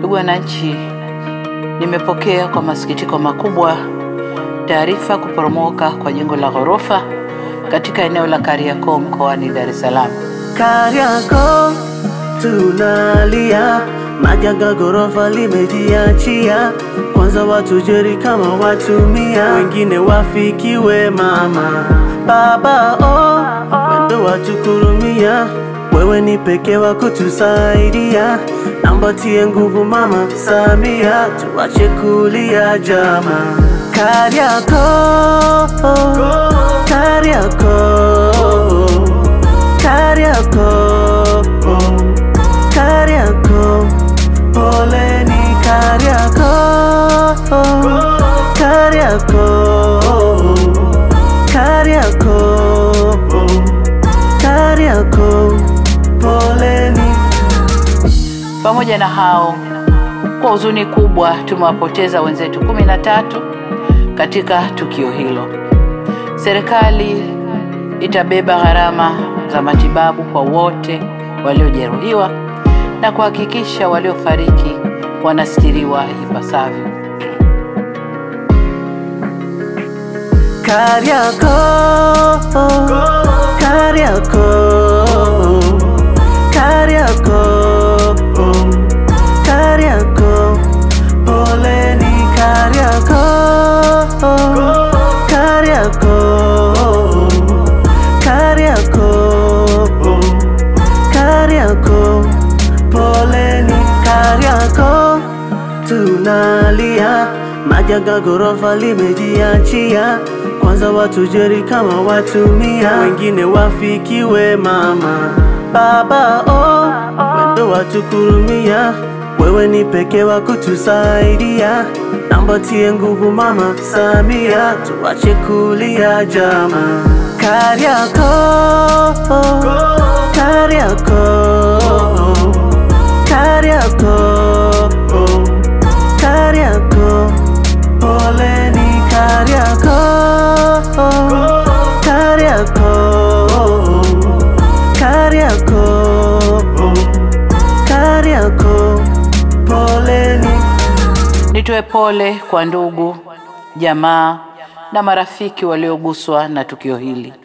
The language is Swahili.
Ndugu wananchi, nimepokea kwa masikitiko makubwa taarifa kuporomoka kwa jengo la ghorofa katika eneo la Kariakoo mkoani Dar es Salaam. Kariakoo tunalia, majanga ghorofa limejiachia. Kwanza watu jeri kama watumia, wengine wafikiwe mama baba, oh, wendo watukurumia. Wewe ni pekee wa kutusaidia, namba tie nguvu mama Samia, tuache kulia jama. Kariakoo, Kariakoo Kariakoo, Kariakoo, poleni Kariakoo, Kariakoo, Kariakoo, Kariakoo, poleni. Pamoja na hao, kwa huzuni kubwa tumewapoteza wenzetu kumi na tatu katika tukio hilo. Serikali itabeba gharama za matibabu kwa wote waliojeruhiwa na kuhakikisha waliofariki wanastiriwa ipasavyo. Kariakoo, Kariakoo, Kariakoo, Kariakoo, poleni Kariakoo, Kariakoo, Kariakoo, Kariakoo, poleni Kariakoo, tunalia majanga ghorofa limejiachia. Kwanza watu jeri kama watumia, wengine wafikiwe mama baba, oh, wendo watukurumia. Wewe ni pekee wa kutusaidia, namba tie nguvu mama Samia, tuache kulia jama. Kariakoo, Kariakoo, Kariakoo, Kariakoo, poleni Kariakoo, Kariakoo, Kariakoo, Kariakoo, poleni. Nitoe pole kwa ndugu, jamaa na marafiki walioguswa na tukio hili.